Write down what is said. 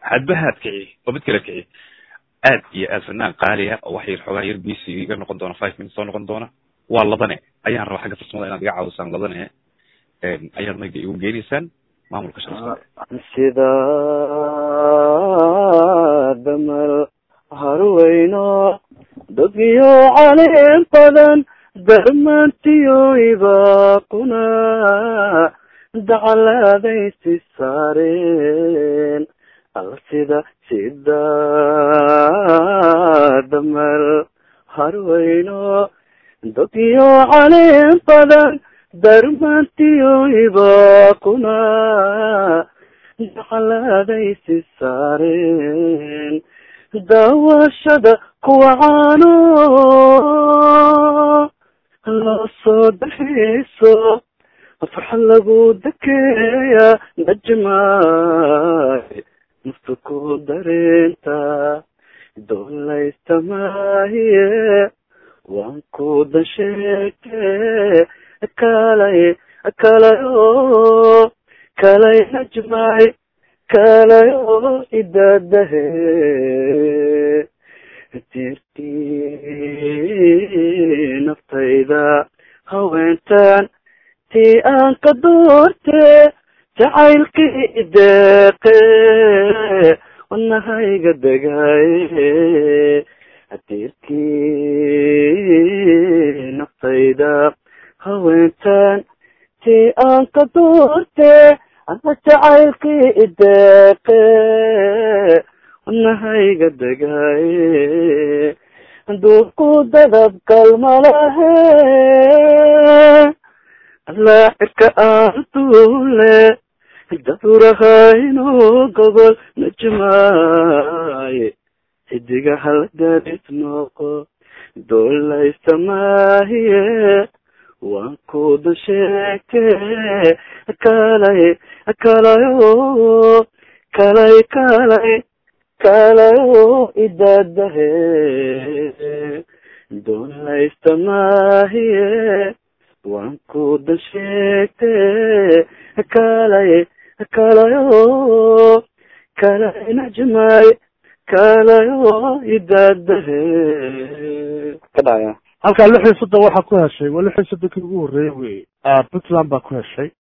hadbahaad kici oo mid kale kici aad iyo aad fanaan qaaliya oo wax yar xoogaa yar bc iga noqon doona five minutes soo noqon doona waa ladane ayaan rabaa xagga farsamada inaad iga caawisaan ladane ayaad mayga igu geenaysaan maamulka sharafta sida damal harweyno dadyo caleen badan darmantiyo ibaaquna dacalaadaysi saareen alla sida sida damal harweyno dadyo caleen badan darmantiyo ibaaquna dacalaadaysi saareen daawashada kuwa caano loo soo daxiiso farxad lagu dakeeya najmaay nafta ku dareenta doolaysta maahiye waan ku dan sheegte kalay kalayo kalay najmaay kalayo idadahe tirtii naftayda haweentan tii aan ka doorte jacaylkii ideeqe wadnahayga degaaye tirtii naftayda haweentan tii aan ka doorte ana jacaylkii ideeqe wadnahayga degaaye duubku dadab kalmalahe allaa cirka aan duule dadurahayno gobol najmaaye xidiga halgaris noqo doolaysta maahiye waan kuda sheegte kalay kalayo kalay kalay kalayo idadahe doolaysta maahiye waan kuda sheegte kalay kalayo kalay najmaay kalayo idadahe ka dhacaya halkaa lix iyo soddon waxaa ku heshay waa lix iyo soddonkii ugu horreeyey wey puntland baa ku heshay